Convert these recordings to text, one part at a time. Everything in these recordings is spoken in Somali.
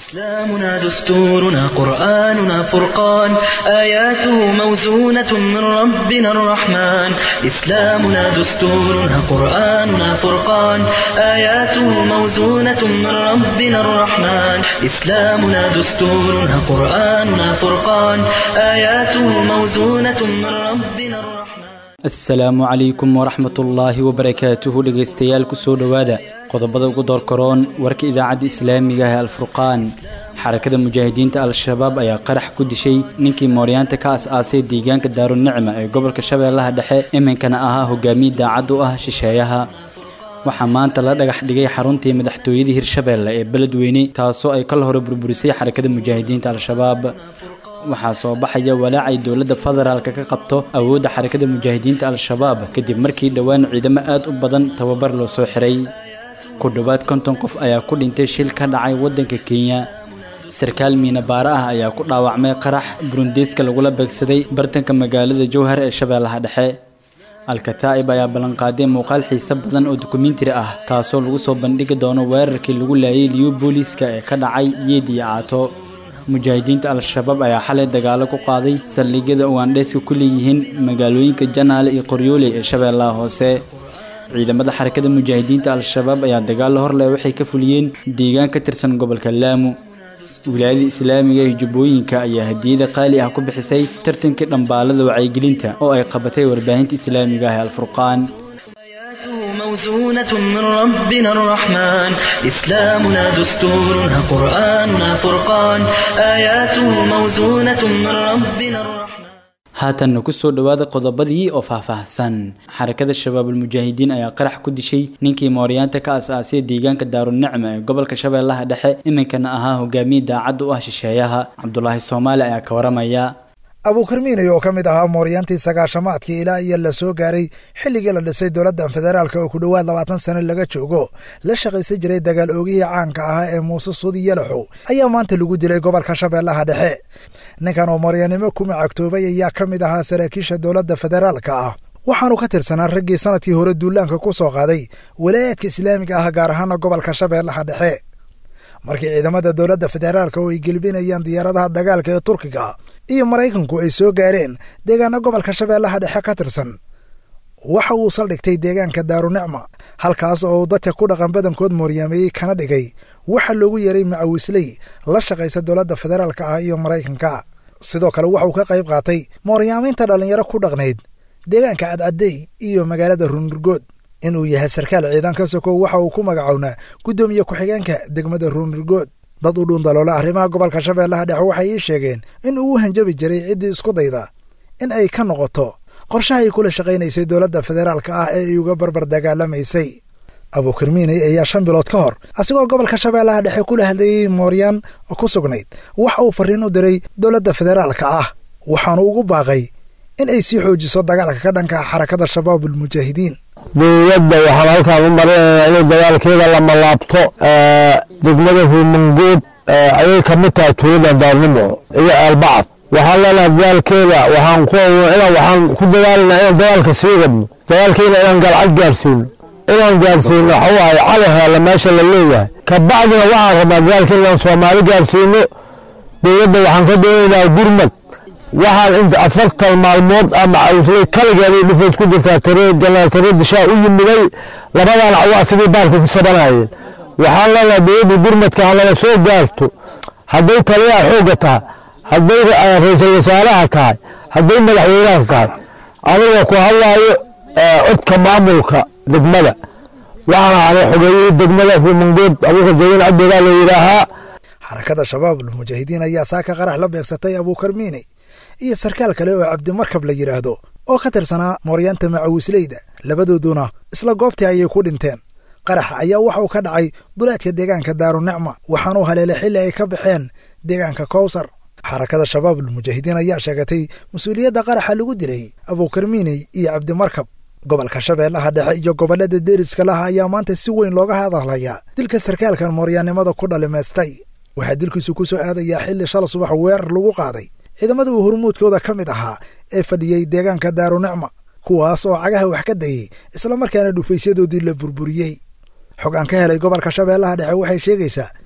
إسلامنا دستورنا قرآننا فرقان آياته موزونة من ربنا الرحمن إسلامنا دستورنا قرآننا فرقان آياته موزونة من ربنا الرحمن إسلامنا دستورنا قرآننا فرقان آياته موزونة من ربنا الرحمن asalaamu calaykum waraxmatullaahi wabarakaatuhu dhegaystayaal kusoo dhowaada qodobada ugu doorkaroon warka idaacadda islaamiga ah ee alfurqaan xarakada mujaahidiinta al-shabaab ayaa qarax ku dishay ninkii mooryaanta ka as-aasay deegaanka daarunicma ee gobolka shabeellaha dhexe iminkana ahaa hogaamiye daacad u ah shisheeyaha waxaa maanta la dhagax dhigay xaruntii madaxtooyadii hirshabeelle ee beledweyne taasoo ay kal hore burburisay xarakada mujaahidiinta al-shabaab waxaa soo baxaya walaacay dowladda federaalka ka qabto awoodda xarakada mujaahidiinta al-shabaab kadib markii dhowaan ciidamo aad u badan tababar loo soo xiray ku dhowaad konton qof ayaa ku dhintay shil ka dhacay waddanka kenya sarkaal miinabaare ah ayaa ku dhaawacmay qarax burundiiska lagula beegsaday bartanka magaalada jowhar ee shabeellaha dhexe al-kataa'ib ayaa ballanqaaday muuqaal xiise badan oo dukumentari ah kaasoo lagu soo bandhigi doono weerarkii lagu laayay liyu booliiska ee ka dhacay yeed iyo caato mujaahidiinta al-shabaab ayaa xalay dagaalo ku qaaday saldhigyada ugaandheeska ku leeyihiin magaalooyinka janaale iyo qoryooley ee shabeellaha hoose ciidamada xarakada mujaahidiinta al-shabaab ayaa dagaalo horleh waxay ka fuliyeen deegaan ka tirsan gobolka laamu wilaayada islaamiga ee jubbooyinka ayaa hadiyada qaali ah ku bixisay tartankii dhambaalada wacyigelinta oo ay qabatay warbaahinta islaamiga ah ee alfurqaan موزونة من ربنا الرحمن إسلامنا دستورنا قرآننا فرقان آياته موزونة من ربنا الرحمن haatanna kusoo dhowaada qodobadii oo faahfaahsan xarakada shabaabulmujaahidiin ayaa qarax ku dishay ninkii mooryaanta ka as-aasay deegaanka daarunicma ee gobolka shabeellaha dhexe iminkana ahaa hogaamiye daacad u ah shisheeyaha cabdulaahi soomaali ayaa ka waramaya abuukarmiinay oo ka mid ahaa mooryaantii sagaashamaadkii ilaa iyo la soo gaaray xilligii la dhisay dowladda federaalka oo ku dhowaad labaatan sano laga joogo la shaqaysan jiray dagaal oogihii caanka ahaa ee muuse suudi yalaxow ayaa maanta lagu dilay gobolka shabeellaha dhexe ninkan oo mooryaannimo ku macagtoobay ayaa ka mid ahaa saraakiisha dowladda federaalka ah waxaanu ka tirsanaa raggii sanadkii hore duulaanka ku soo qaaday walaayaadka islaamiga ah gaar ahaana gobolka shabeellaha dhexe markii ciidamada dowladda federaalka oo ay gelbinayaan diyaaradaha dagaalka ee turkiga iyo maraykanku ay soo gaareen deegaana gobolka shabeellaha dhexe ka tirsan waxa uu saldhigtay deegaanka daarunicma halkaas oo uu dadka ku dhaqan badankood mooryaameeyey kana dhigay waxa loogu yeeray macawisley la shaqaysa dowladda federaalka ah iyo maraykanka sidoo kale waxauu ka qayb qaatay mooryaamaynta dhallinyaro ku dhaqnayd deegaanka cadcadey iyo magaalada ruunurgood inuu yahay sarkaal ciidan ka sokow waxa uu ku magacownaa guddoomiye ku-xigeenka degmada ruunurgood dad u dhuundaloola arrimaha gobolka shabeellaha dhexe waxay ii sheegeen in uu u hanjabi jiray ciddii isku dayda in ay ka noqoto qorshaha ay kula shaqaynaysay dowladda federaalka ah ee ay uga barbar dagaalamaysay abuukarmiiney ayaa shan bilood ka hor asigoo gobolka shabeellaha dhexe kula hadlayey mooryaan ku sugnayd waxa uu farriin u diray dowladda federaalka ah waxaanu ugu baaqay in ay sii xoojiso dagaalka ka dhanka xarakada shabaabulmujaahidiin dowladda waxaan halkaan u marinaynaa inay dagaalkeeda lama laabto degmada ruumangood ayay ka mid tahay tuulada daarnimo iyo aalbacad waxaan leenahay dagaalkeeda waxaan ku inaan waxaan ku dagaalinaa inaan dagaalka sii wadno dagaalkeena inaan galcad gaarsiino inaan gaarsiino waxa waaye cali heella meesha la leeyahay kabacdina waxaan rabnaa dagaalkeena inaan soomaali gaarsiino dowladda waxaan ka doonaynaa gurmad waxaan inta afartan maalmood ama cawslay kaligeeday dhufays ku jirtaa janaal tare dishaa u yimiday labadan cawo asigay baarka ku sabanayeen waxaan leenahay dowladda gurmadka ha laga soo gaarto hadday taliyaha xoogga tahay hadday ra-iisul wasaaraha tahay hadday madaxweynaha tahay aniga ku hadlaayo codka maamulka degmada waxaan ahanay xogeeyey degmada ruumangood abuuka jawin cabdigaa la yidhaahaa xarakada shabaabulmujaahidiin ayaa saaka qarax la beegsatay abuukarmiiney iyo sarkaal kale oo cabdimarkab la yidhaahdo oo ka tirsanaa mooryaanta macawisleyda labadooduna isla goobtii ayay ku dhinteen qaraxa ayaa waxa uu ka dhacay duleedka deegaanka daarunicma waxaanuu haleelay xilli ay ka baxeen deegaanka kowsar xarakada shabaabulmujaahidiin ayaa sheegatay mas-uuliyadda qaraxa lagu dilay abuukarmiiney iyo cabdimarkab gobolka shabeellaha dhexe iyo gobollada deeriska laha ayaa maanta si weyn looga hadalhayaa dilka sarkaalkan mooryaannimada ku dhalimaystay waxaa dilkiisu ku soo aadayaa xilli shala subax weerar lagu qaaday ciidamada uu hormuudkooda ka mid ahaa ee fadhiyey deegaanka daarunicma kuwaas oo cagaha wax ka dayey islamarkaana dhufaysyadoodii la burburiyey xog aan ka helay gobolka shabeellaha dhexe waxay sheegaysaa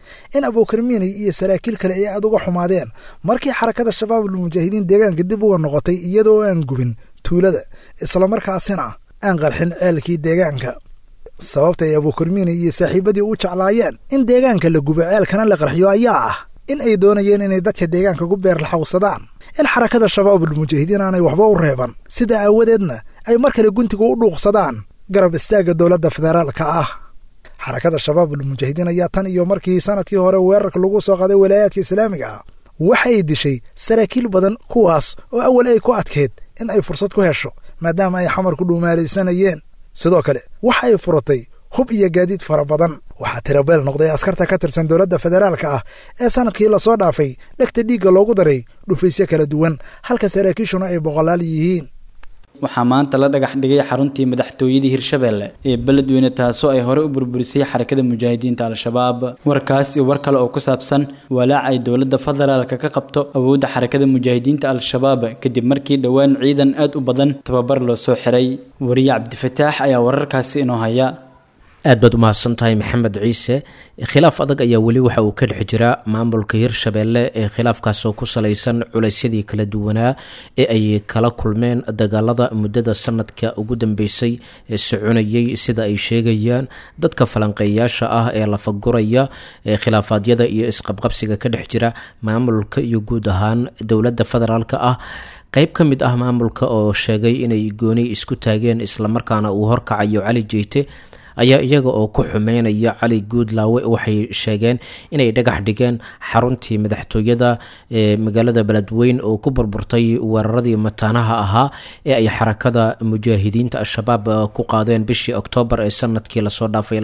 in abuukarmiinay iyo saraakiil kale ay aad uga xumaadeen markii xarakada shabaabul mujaahidiin deegaanka dib uga noqotay iyadoo aan gubin tuulada islamarkaasina aan qarxin ceelkii deegaanka sababta ay abuukarmiinay iyo saaxiibadii u jeclaayeen in deegaanka la gubo ceelkana la qarxiyo ayaa ah in ay doonayeen inay dadka deegaanka ku beerlaxawsadaan in xarakada shabaabul mujaahidiin aanay waxba u reeban sida aawadeedna ay mar kale guntiga u dhuuqsadaan garab istaagga dowladda federaalka ah xarakada shabaabul mujaahidiin ayaa tan iyo markii sanadkii hore weerarka lagu soo qaaday walaayaadka islaamiga ah waxay dishay saraakiil badan kuwaas oo awal ay ku adkeyd in ay fursad ku hesho maadaama ay xamar ku dhuumaalaysanayeen sidoo kale waxa ay furatay hub iyo gaadiid fara badan waxaa tirabeel noqday askarta ka tirsan dowladda federaalka ah ee sanadkii lasoo dhaafay dhegta dhiigga loogu daray dhufaysyo kala duwan halka saraakiishuna ay boqolaal yihiin waxaa maanta la dhagax dhigay xaruntii madaxtooyadii hirshabeelle ee beledweyne taasoo ay hore u burburisay xarakada mujaahidiinta al-shabaab warkaas iyo war kale oo ku saabsan walaac ay dowladda federaalka ka qabto awoodda xarakada mujaahidiinta al-shabaab kadib markii dhowaan ciidan aad u badan tababar loo soo xiray wariye cabdifataax ayaa wararkaasi inoo haya aad baad u mahadsan tahay maxamed ciise khilaaf adag ayaa weli waxa uu ka dhex jira maamulka hirshabeelle ee khilaafkaasoo ku salaysan culaysyadii kala duwanaa ee ay kala kulmeen dagaalada muddada sanadka ugu dambeysay ee soconayay sida ay sheegayaan dadka falanqeeyaasha ah ee lafaguraya ee khilaafaadyada iyo isqabqabsiga ka dhex jira maamulka iyo guud ahaan dowladda federaalka ah qeyb ka mid ah maamulka oo sheegay inay gooni isku taageen islamarkaana uu horkacayo cali jeyte ayaa iyaga oo ku xumeynaya cali guudlaawe waxay sheegeen inay dhagax dhigeen xaruntii madaxtooyada ee magaalada beledweyn oo ku burburtay weeraradii mataanaha ahaa ee ay xarakada mujaahidiinta al-shabaab ku qaadeen bishii oktoobar ee sanadkii lasoo dhaafay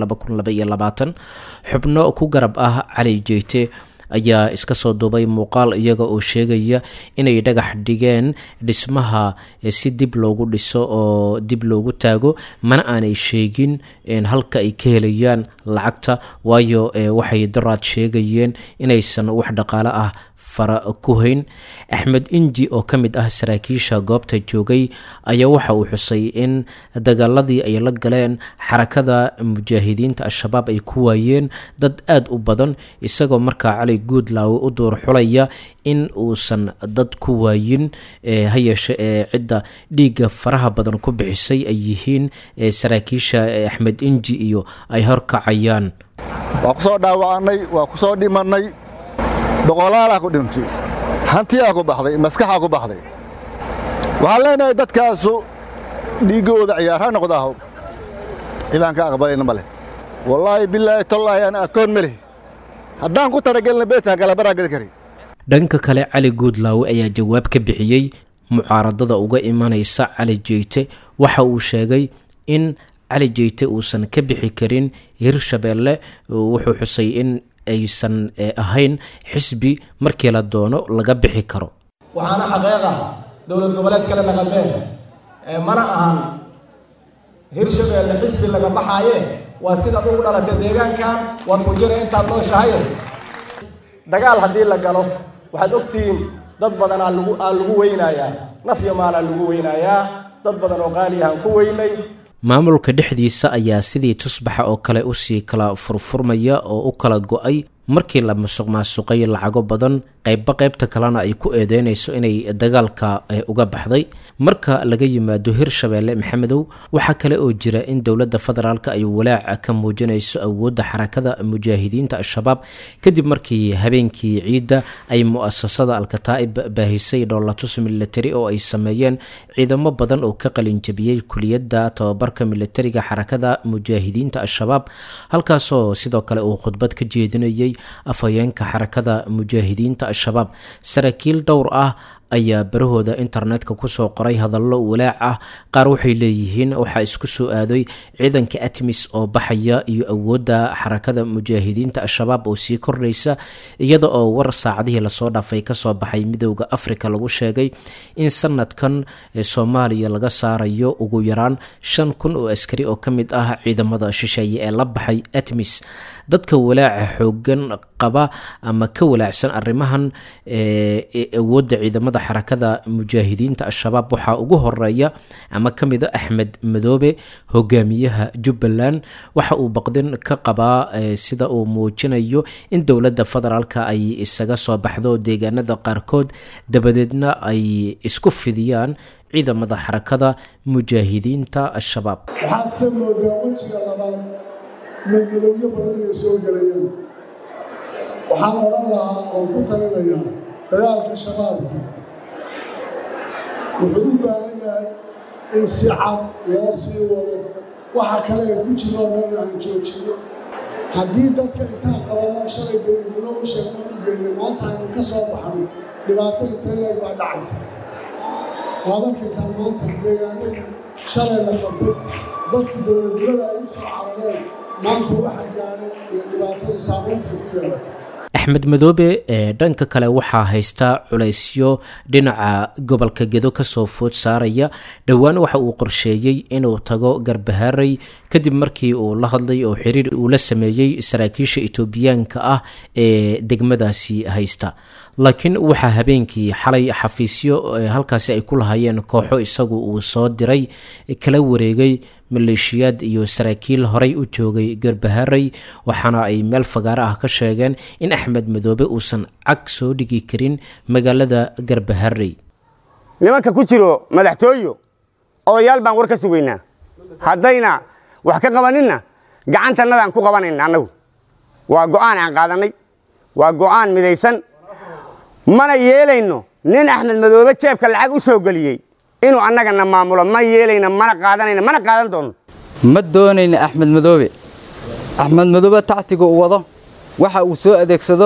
xubno ku garab ah cali jeyte ayaa iska soo duubay muuqaal iyaga oo sheegaya inay dhagax dhigeen dhismaha si dib loogu dhiso oo dib loogu taago mana aanay sheegin halka ay ka helayaan lacagta waayo waxay daraad sheegayeen inaysan wax dhaqaale ah fara ku hayn axmed inji oo ka mid ah saraakiisha goobta joogay ayaa waxa uu xusay in dagaaladii ay la galeen xarakada mujaahidiinta al-shabaab ay ku waayeen dad aada u badan isagoo markaa cali guudlaawe u duur xulaya in uusan dad ku waayin ha yeeshe ee cidda dhiigga faraha badan ku bixisay ay yihiin saraakiisha axmed inji iyo ay horkacayaan waa ku soo dhaawacannay waa ku soo dhimannay boqolaalaa ku dhintay hantiyaa ku baxday maskaxaa ku baxday waxaan leenahay dadkaasu dhiiggooda ciyaar ha noqdaaho cidaan ka aqbalayna ma leh wallaahi bilaahi tollaahi ana akoon ma leh haddaan ku talagelna beedka galabaraan geli kari dhanka kale cali guudlaawe ayaa jawaab ka bixiyey mucaaradada uga imanaysa cali jeyte waxa uu sheegay in cali jeyte uusan ka bixi karin hirshabeelle wuxuu xusay in aysan ahayn xisbi markii la doono laga bixi karo waxaana xaqeeqa dowlad goboleed kale naqabeen mana ahan hirshabeelle xisbi laga baxaaye waa sidaad ugu dhalatay deegaankan waad ku jira intaad nooshahay dagaal haddii la galo waxaad ogtihiin dad badan aa lagu aa lagu weynayaa naf iyo maalaa lagu weynayaa dad badan oo qaaliyahaan ku weynay maamulka dhexdiisa ayaa sidii tusbaxa oo kale usii kala furfurmaya oo u kala go-ay markii la musuq maasuqay lacago badan qeybba qeybta kalena ay ku eedeynayso inay dagaalka uga baxday marka laga yimaado hirshabeelle maxamedow waxaa kale oo jira in dowladda federaalk ay walaaca ka muujinayso awoodda xarakada mujaahidiinta al-shabaab kadib markii habeenkii ciidda ay mu-asasada alkataa'ib baahisay dhoolatus militari oo ay sameeyeen ciidamo badan oo ka qalinjabiyey kuliyadda tababarka militariga xarakada mujaahidiinta al-shabaab halkaasoo sidoo kale uu khudbad ka jeedinayay afhayeenka xarakada mujaahidiinta al-shabaab saraakiil dhowr ah ayaa barahooda internetka kusoo qoray hadallo walaac ah qaar waxay leeyihiin waxaa isku soo aaday ciidanka atmis oo baxaya iyo awoodda xarakada mujaahidiinta al-shabaab oo sii kordhaysa iyada oo war saacadihii lasoo dhaafay kasoo baxay midooda africa lagu sheegay in sanadkan soomaaliya laga saarayo ugu yaraan shan kun oo askari oo ka mid ah ciidamada shisheeye ee la baxay atmis dadka walaaca xoogan qaba ama ka walaacsan arrimahan awoodda ciidamada ciidamada xarakada mujaahidiinta al-shabaab waxaa ugu horeeya ama ka mid a axmed madoobe hogaamiyaha jubbaland waxa uu baqdin ka qabaa sida uu muujinayo in dowladda federaalka ay isaga soo baxdo deegaanada qaarkood dabadeedna ay isku fidiyaan ciidamada xarakada mujaahidiinta al-shabaab waxaad se moodaa wejiga labaad madmadowyo badan inay soo gelayaan waxaan odhan lahaa oon ku talinayaa dagaalka shabaabka wuxuu u baahan yahay in si cad loo sii wado waxa kale ee ku jiro oo dhanna aan joojino haddii dadka intaan qabanno shalay dowladnimo u sheegnoon u geynay maanta aynu ka soo baxno dhibaato intee leeg baa dhacaysa waad arkaysaan maanta deegaanadii shalay la qabtay dadku dowladnimada ay u soo carareen maanta waxa gaadhay iyo dhibaatadu saameyntay ku yeelatay axmed madoobe ee dhanka kale waxaa haysta culaysyo dhinaca gobolka gedo kasoo food saaraya dhowaan waxa uu qorsheeyey inuu tago garbahaaray kadib markii uu la hadlay oo xiriir uu la sameeyey saraakiisha etoobiyaanka ah ee degmadaasi haysta laakiin waxaa habeenkii xalay xafiisyo halkaasi ay ku lahaayeen kooxo isagu uu soo diray kala wareegay maleeshiyaad iyo saraakiil horay u joogay garbaharay waxaana ay meel fagaaro ah ka sheegeen in axmed madoobe uusan cag soo dhigi karin magaalada garbaharey nimanka ku jiro madaxtooyo odayaal baan war ka sugaynaa haddayna wax ka qabaninna gacantannadaan ku qabanayna annagu waa go'aan aan qaadannay waa go'aan midaysan mana yeelayno nin axmed madoobe jeebka lacag u soo geliyey inuu annagana maamulo ma yeelayno mana qaadanayno mana qaadan doono ma doonayna axmed madoobe axmed madoobe tactiga uu wado waxa uu soo adeegsado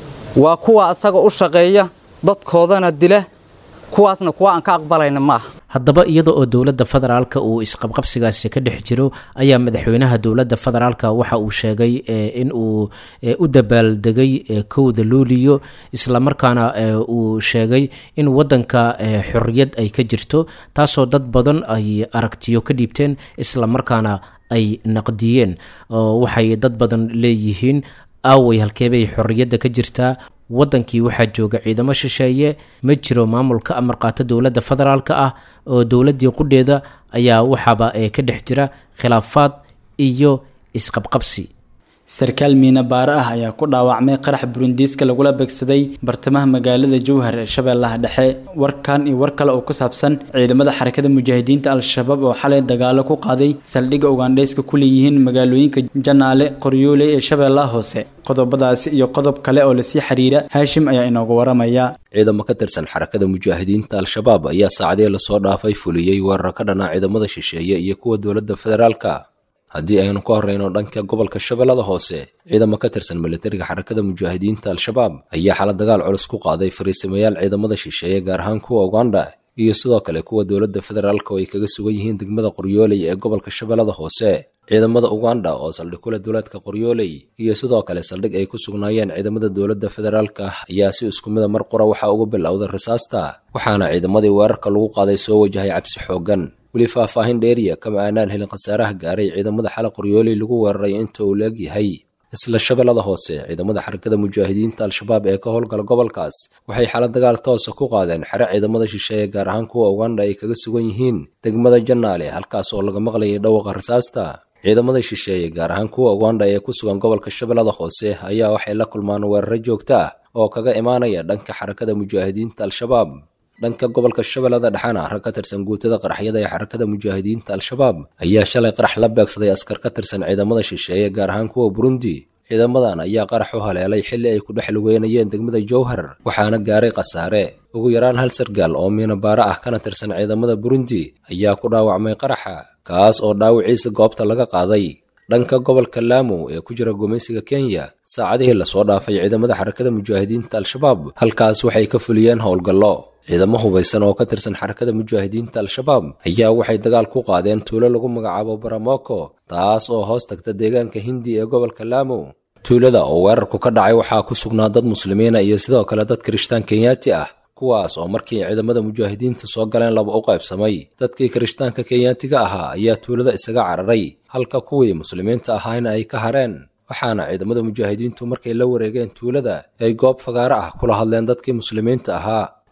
waa kuwa asaga u shaqeeya dadkoodana dila kuwaasna kuwa aan ka aqbalayna ma aha haddaba iyada oo dowladda federaalka uu isqabqabsigaasi ka dhex jiro ayaa madaxweynaha dowladda federaalka waxa uu sheegay in uu u dabaaldegay kowda luuliyo islamarkaana uu sheegay in wadanka xorriyad ay ka jirto taasoo dad badan ay aragtiyo ka dhiibteen islamarkaana ay naqdiyeen waxay dad badan leeyihiin aaway halkeebay xorriyadda ka jirtaa wadankii waxaa jooga ciidamo shisheeye ma jiro maamulka amar qaata dowladda federaalka ah oo dowladdii qudheeda ayaa waxaaba ka dhex jira khilaafaad iyo isqabqabsi sarkaal miina baare ah ayaa ku dhaawacmay qarax burundiiska lagula beegsaday bartamaha magaalada jowhar ee shabeellaha dhexe warkan iyo war kale oo ku saabsan ciidamada xarakada mujaahidiinta al-shabaab oo xalay dagaalo ku qaaday saldhigga ugandheyska ku leeyihiin magaalooyinka janaale qoryoole ee shabeellaha hoose qodobadaasi iyo qodob kale oo lasii xiriira haashim ayaa inoogu waramaya ciidamo ka tirsan xarakada mujaahidiinta al-shabaab ayaa saacadii lasoo dhaafay fuliyey weerar ka dhanaa ciidamada shisheeye iyo kuwa dowladda federaalka haddii aynu ka horreyno dhanka gobolka shabeellada hoose ciidamo ka tirsan militariga xarakada mujaahidiinta al-shabaab ayaa xala dagaal culus ku qaaday fariisamayaal ciidamada shisheeye gaar ahaan kuwa uganda iyo sidoo kale kuwa dowladda federaalka oo ay kaga sugan yihiin degmada qoryooley ee gobolka shabeellada hoose ciidamada uganda oo saldhig kule duleedka qoryooley iyo sidoo kale saldhig ay ku sugnaayeen ciidamada dowladda federaalka ayaa si isku mida mar qura waxaa uga bilowday rasaasta waxaana ciidamadii weerarka lagu qaaday soo wajahay cabsi xooggan weli faahfaahin dheeriya kama aanaan helin khasaaraha gaaray ciidamada xala qoryooley lagu weeraray inta uu leeg yahay isla shabeellada hoose ciidamada xarakada mujaahidiinta al-shabaab ee ka howlgala gobolkaas waxay xala dagaal toosa ku qaadeen xere ciidamada shisheeye gaar ahaan kuwa uganda ay kaga sugan yihiin degmada janaale halkaas oo laga maqlayay dhawaqa rasaasta ciidamada shisheeye gaar ahaan kuwa uganda ee ku sugan gobolka shabeellada hoose ayaa waxay la kulmaan weeraro joogto ah oo kaga imaanaya dhanka xarakada mujaahidiinta al-shabaab dhanka gobolka shabeellada dhexena rag ka tirsan guutada qaraxyada ee xarakada mujaahidiinta al-shabaab ayaa shalay qarax la beegsaday askar ka tirsan ciidamada shisheeye gaar ahaan kuwa burundi ciidamadan ayaa qarax u haleelay xilli ay ku dhex lugeynayeen degmada jowhar waxaana gaaray khasaare ugu yaraan hal sargaal oo miinabaare ah kana tirsan ciidamada burundi ayaa ku dhaawacmay qaraxa kaas oo dhaawiciisa goobta laga qaaday dhanka gobolka laamu ee ku jira gumaysiga kenya saacadihii lasoo dhaafay ciidamada xarakada mujaahidiinta al-shabaab halkaas waxay ka fuliyeen howlgallo ciidamo hubaysan oo ka tirsan xarakada mujaahidiinta al-shabaab ayaa waxay dagaal ku qaadeen tuulo lagu magacaabo baramoko taas oo hoos tagta deegaanka hindi ee gobolka laamu tuulada oo weerarku ka dhacay waxaa ku sugnaa dad muslimiina iyo sidoo kale dad kirishtaan kenyaati ah kuwaas oo markii ciidamada mujaahidiinta soo galeen laba u qaybsamay dadkii kirishtaanka kenyaatiga ahaa ayaa tuulada isaga cararay halka kuwii muslimiinta ahaana ay ka hareen waxaana ciidamada mujaahidiintu markay la wareegeen tuulada ay goob fagaaro ah kula hadleen dadkii muslimiinta ahaa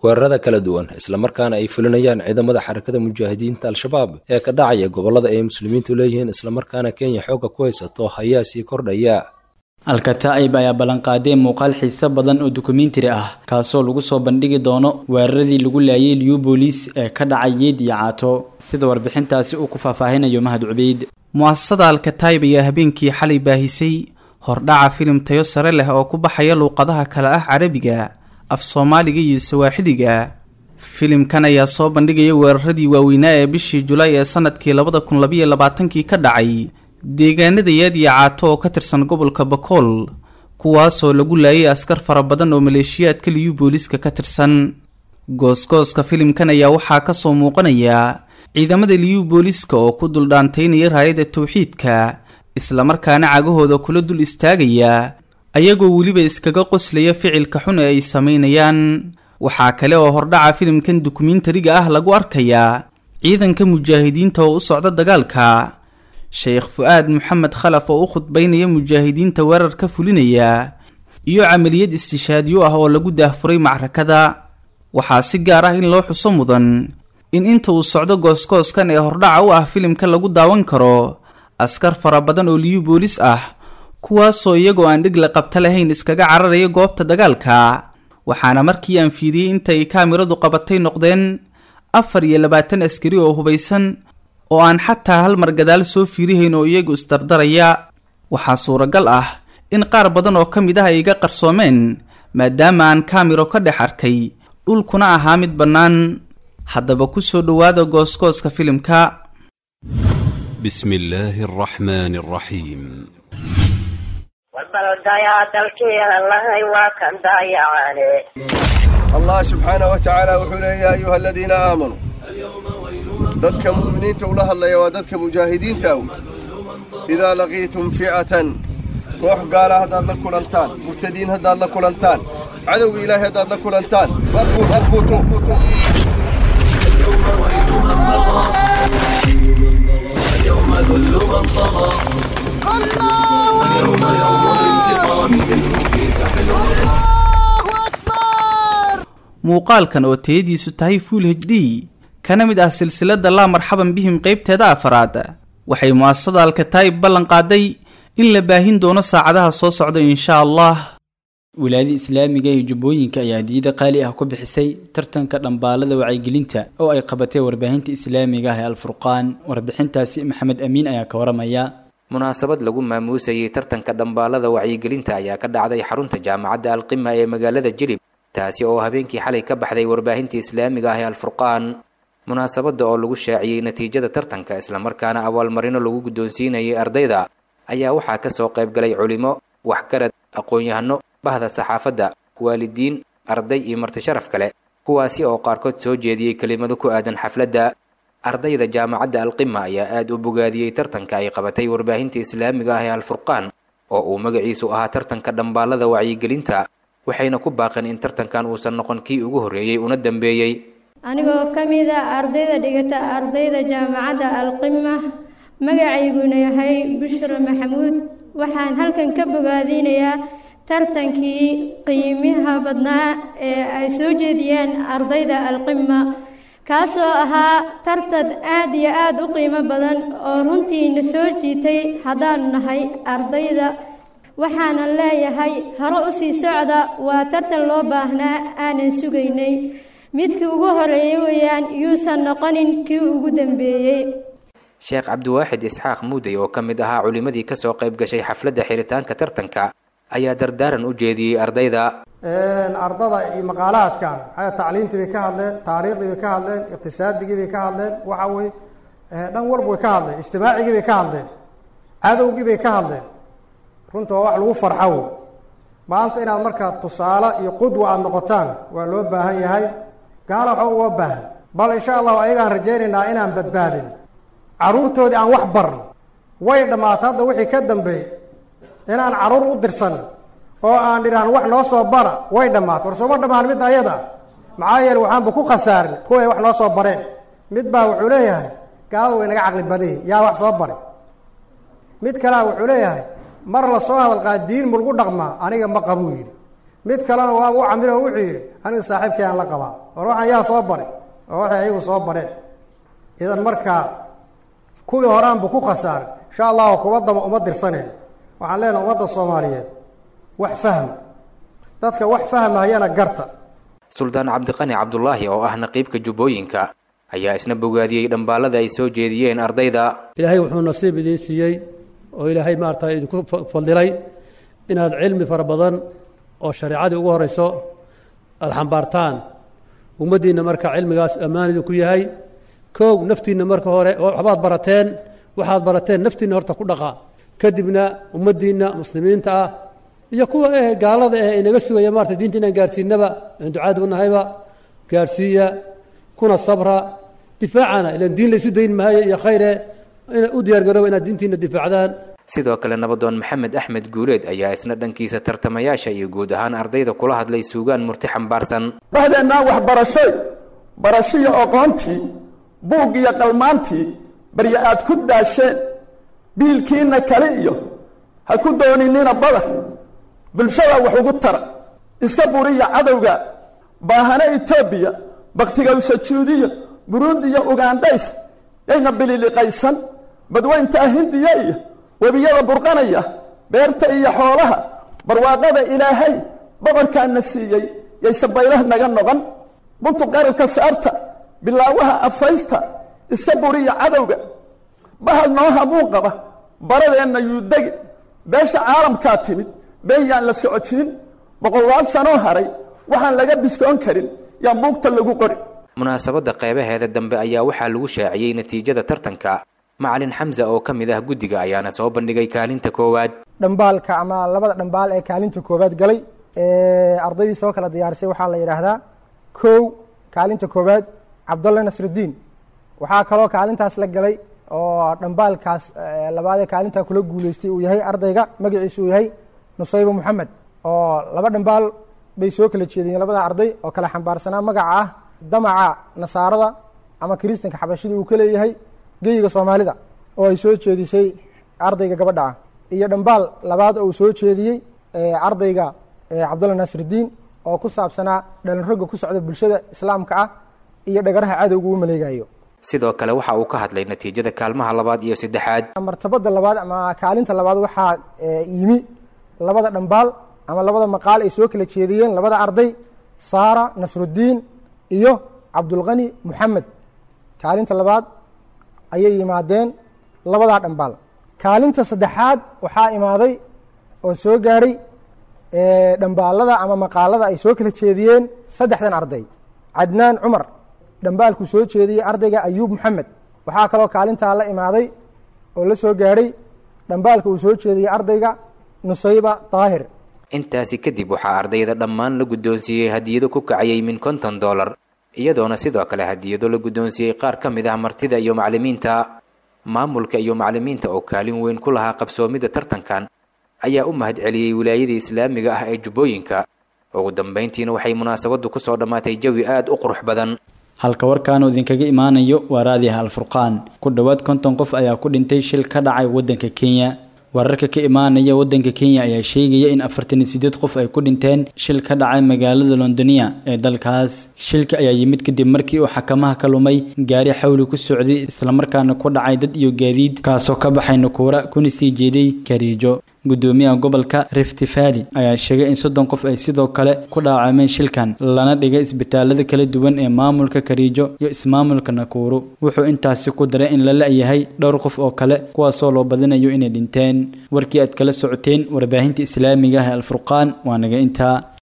weerarada kala duwan islamarkaana ay fulinayaan ciidamada xarakada mujaahidiinta al-shabaab ee ka dhacaya gobollada ay muslimiintu leeyihiin islamarkaana kenya xoogga ku haysato ayaa sii kordhaya alkataa'ib ayaa ballanqaaday muuqaal xiise badan oo dokumentari ah kaasoo lagu soo bandhigi doono weeraradii lagu laayay liubolis ee ka dhacay yeed iyo caato sida warbixintaasi uu ku faahfaahinayo mahad cubeyd mu'asasada alkataa'ib ayaa habeenkii xalay baahisay hordhaca filim tayo sare leh oo ku baxaya luuqadaha kale ah carabiga af soomaaliga iyo sawaaxiliga filimkan ayaa soo bandhigaya weeraradii waaweynaa ee bishii julaay ee sanadkii labada kun labayo labaatankii ka dhacay deegaanada yaad iyo caato oo ka tirsan gobolka bakool kuwaasoo lagu laayay askar fara badan oo maleeshiyaadka liyu booliska ka tirsan goosgooska filimkan ayaa waxaa kasoo muuqanaya ciidamada liyu booliska oo ku duldhaantaynaya raayada tawxiidka islamarkaana cagahooda kula dul istaagaya ayagoo weliba iskaga qoslaya ficilka xun ee ay sameynayaan waxaa kale oo hordhaca filimkan dokumentariga ah lagu arkayaa ciidanka mujaahidiinta oo u socda dagaalka sheekh fu-aad maxamed khalaf oo u khudbaynaya mujaahidiinta weerar ka fulinaya iyo camaliyad istishaadyo ah oo lagu daahfuray macrakada waxaa si gaar ah in loo xuso mudan in inta uu socdo goosgooskan ee hordhaca u ah filimka lagu daawan karo askar fara badan oo liyu boolis ah kuwaasoo iyagoo aan dhig la qabta lahayn iskaga cararaya goobta dagaalka waxaana markii aan fiiriyey inta ay kaamiradu qabatay noqdeen afar iyo labaatan askari oo hubaysan oo aan xataa hal mar gadaal soo fiirihayn oo iyagu isdardaraya waxaa suuragal ah in qaar badan oo ka mid ah ay iga qarsoomeen maadaama aan kaamiro ka dhex arkay dhulkuna ahaa mid bannaan haddaba ku soo dhowaada goosgooska filimka بسم الله الرحمن الرحيم الله سبحانه وتعالى وحول يا أيها الذين آمنوا dadka mu'miniinta ula hadlaya waa dadka mujaahidiinta aw idaa laqiitum fi'atan koox gaala haddaad la kulantaan murtadiin haddaad la kulantaan cadowga ilaahay haddaad la kulantaan fadbutu muuqaalkan oo tayadiisu tahay full h d kana mid ah silsilada laa marxaban bihim qeybteeda afaraad waxay mu'asasada alkataa'ib ballan qaaday in la baahin doono saacadaha soo socda insha allah wilaayada islaamiga iyo jubbooyinka ayaa hadiyada qaali ah ku bixisay tartanka dhambaalada wacyigelinta oo ay qabatay warbaahinta islaamiga ah ee alfurqaan warbixintaasi maxamed amiin ayaa ka waramaya munaasabad lagu maamuusayay tartanka dhambaalada wacyigelinta ayaa ka dhacday xarunta jaamacadda alqima ee magaalada jilib taasi oo habeenkii xalay ka baxday warbaahinta islaamiga ah ee alfurqaan munaasabadda oo lagu shaaciyey natiijada tartanka islamarkaana abaalmarino lagu guddoonsiinayay ardayda ayaa waxaa ka soo qayb galay culimo waxgarad aqoon-yahano bahda saxaafadda waalidiin arday iyo marti sharaf kale kuwaasi oo qaarkood soo jeediyey kelimado ku aadan xafladda ardayda jaamacadda alqima ayaa aad u bogaadiyey tartanka ay qabatay warbaahinta islaamiga ah ee alfurqaan oo uu magaciisu ahaa tartanka dhambaalada wacyigelinta waxayna ku baaqeen in tartankan uusan noqon kii ugu horreeyey una dambeeyey anigoo ka mid a ardayda dhigata ardayda jaamacadda alqima magacayguna yahay bushra maxamuud waxaan halkan ka bogaadinayaa tartankii qiimaha badnaa ee ay soo jeediyeen ardayda alqima kaasoo ahaa tartan aad iyo aad u qiimo badan oo runtiina soo jiitay haddaanu nahay ardayda waxaanan leeyahay hore u sii socda waa tartan loo baahnaa aanan sugaynay midkii ugu horeeyey weeyaan yuusan noqonin kii ugu dambeeyey sheekh cabdiwaaxid isxaaq muudey oo ka mid ahaa culimmadii ka soo qayb gashay xafladda xiritaanka tartanka ayaa dardaaran u jeediyey ardayda ardada iyo maqaalaadkan maxaa tacliintii bay ka hadleen taariikhdii bay ka hadleen iqtisaadigii bay ka hadleen waxa weye dhan walba way ka hadleen ijtimaacigii bay ka hadleen cadowgii bay ka hadleen runta waa wax lagu farxo wey maanta inaad markaa tusaale iyo qudwa aada noqotaan waa loo baahan yahay gaala waxa uga baahan bal insha allahu ayagaan rajaynaynaa inaan badbaadin carruurtoodii aan wax barno way dhammaata hadda wixii ka dambeey inaan carruur u dirsan oo aan dhidhaan wax noo soo bara way dhammaato war sooma dhammaan midda ayada maxaa yeele waxaanba ku khasaarin kuway wax noo soo bareen mid baa wuxuu leeyahay gaalada way naga caqli badayi yaa wax soo baray mid kalea wuxuu leeyahay mar la soo hadalqaa diin mulgu dhaqmaa aniga ma qabuu yidhi mid kalena waaba u camilo wuxuu yidhi aniga saaxiibkay aan la qabaa war waxaan yaa soo baray oo waxay ayagu soo bareen idan markaa kuwii horaanbu ku khasaaray insha allahu kuwa daba uma dirsaneen waxaan leenahay ummadda soomaaliyeed wax fahma dadka wax fahmahayana garta suldaan cabdiqani cabdulaahi oo ah naqiibka jubbooyinka ayaa isna bogaadiyey dhambaalada ay soo jeediyeen ardayda ilaahay wuxuu nasiib idiin siiyey oo ilaahay maarata idinku fadilay inaad cilmi fara badan oo shareecadii ugu horeyso aada xambaartaan ummaddiinna marka cilmigaas ammaan idinku yahay kow naftiinna marka hore waxbaad barateen waxaad barateen naftiinna horta ku dhaqa kadibna ummaddiinna muslimiinta ah iyo kuwa eh gaalada eh inaga sugaya maarata diinta inaan gaarsiinaba aan ducaad u nahayba gaarsiiya kuna sabra difaacana ilan diin laysu dayn maayo iyo khayre ina u diyaargarooba inaad diintiina difaacdaan sidoo kale nabadoon maxamed axmed guuleed ayaa isna dhankiisa tartamayaasha iyo guud ahaan ardayda kula hadlay suugaan murti xambaarsan dhahdeenaa waxbarashoy barashiyo aqoontii buug iyo qalmaantii barya aad ku daasheen biilkiinna kale iyo ha ku dooninina badar bulshada wax ugu tara iska buriya cadowga baahane etoobiya baktigawsajuudiya burundi iyo ugaandhays yayna bililiqaysan badweyntaa hindiya iyo webiyada burqanaya beerta iyo xoolaha barwaaqada ilaahay boqorkaana siiyey yayse baylah naga noqon buntu qarabka saarta bilaawaha afaysta iska buriya cadowga bahal noo hamuun qaba baradeenna yuudegi beesha caalamkaa timid been yaan la socotiin boqolaal sanoo haray waxaan laga biskoon karin yaan buugta lagu qori munaasabadda qeybaheeda dambe ayaa waxaa lagu shaaciyey natiijada tartanka macalin xamsa oo ka mid ah guddiga ayaana soo bandhigay kaalinta koowaad dhambaalka ama labada dhambaal ee kaalinta koowaad galay ardaydii soo kala diyaarisay waxaa la yidhaahdaa kow kaalinta koowaad cabdulla nasrudiin waxaa kaloo kaalintaas la galay oo dhambaalkaas labaadee kaalintaa kula guuleystay uu yahay ardayga magaciisu uu yahay nusaybo moxamed oo laba dhambaal bay soo kala jeediyeen labada arday oo kala xambaarsanaa magaca ah damaca nasaarada ama kiristanka xabashida uu ka leeyahay geyiga soomaalida oo ay soo jeedisay ardayga gabadha ah iyo dhambaal labaad oo uu soo jeediyey ardayga cabdulla naasirdiin oo ku saabsanaa dhalinroga ku socda bulshada islaamka ah iyo dhagaraha cadowga uu maleegayo sidoo kale waxa uu ka hadlay natiijada kaalmaha labaad iyo saddexaad martabada labaad ama kaalinta labaad waxaa yimi labada dhambaal ama labada maqaal ay soo kala jeediyeen labada arday saara nasrudiin iyo cabdulqani moxamed kaalinta labaad ayay yimaadeen labadaa dhambaal kaalinta saddexaad waxaa imaaday oo soo gaadhay dhambaalada ama maqaalada ay soo kala jeediyeen saddexdan arday cadnaan cumar dhambaalkuu soo jeediyey ardayga ayuub moxamed waxaa kaloo kaalintaa la imaaday oo la soo gaadhay dhambaalka uu soo jeediyey ardayga nusayba daahir intaasi kadib waxaa ardayda dhammaan la guddoonsiiyey hadiyado ku kacayay min konton dollar iyadoona sidoo kale hadiyado la guddoonsiiyey qaar ka mid ah martida iyo macallimiinta maamulka iyo macallimiinta oo kaalin weyn ku lahaa qabsoomidda tartankan ayaa u mahad celiyey wilaayadii islaamiga ah ee jubbooyinka ugu dambayntiina waxay munaasabaddu ku soo dhammaatay jawi aad u qurux badan halka warkaanu idinkaga imaanayo waa raadiyaha alfurqaan ku dhowaad konton qof ayaa ku dhintay shil ka dhacay waddanka kenya wararka ka imaanaya waddanka kenya ayaa sheegaya in afartan iyo sideed qof ay ku dhinteen shil ka dhacay magaalada londonia ee dalkaas shilka ayaa yimid kadib markii uu xakamaha ka lumay gaari xawli ku socday islamarkaana ku dhacay dad iyo gaadiid kaasoo ka baxay nukuura kuna sii jeeday kariijo gudoomiyaha gobolka rift valley ayaa sheegay in soddon qof ay sidoo kale ku dhaawacmeen shilkan lana dhigay isbitaalada kala duwan ee maamulka kariijo iyo ismaamulka nakuuru wuxuu intaasi ku daray in la la-yahay dhowr qof oo kale kuwaasoo loo badinayo inay dhinteen warkii aad kala socoteen warbaahinta islaamiga ah ee alfurqaan waa naga intaa